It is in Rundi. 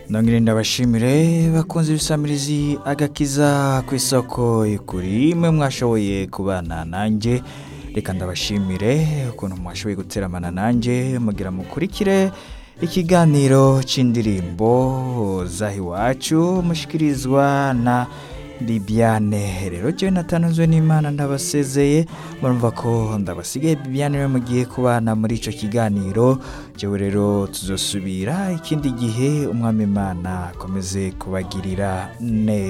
nongere ndabashimire bakunze ibisamirizi agakiza ku isoko y'ukuri mwe mwashoboye kubana nanjye reka ndabashimire ukuntu mwashoboye guteramana nanjye mugira mukurikire ikiganiro cy'indirimbo zaho iwacu mushikirizwa na Bibiane rero jyewe natanzwe n'imana ndabasezeye murumva ko ndabasigaye Bibiane we mugiye kubana muri icyo kiganiro jyewe rero tuzosubira ikindi gihe umwami imana akomeze kubagirira neza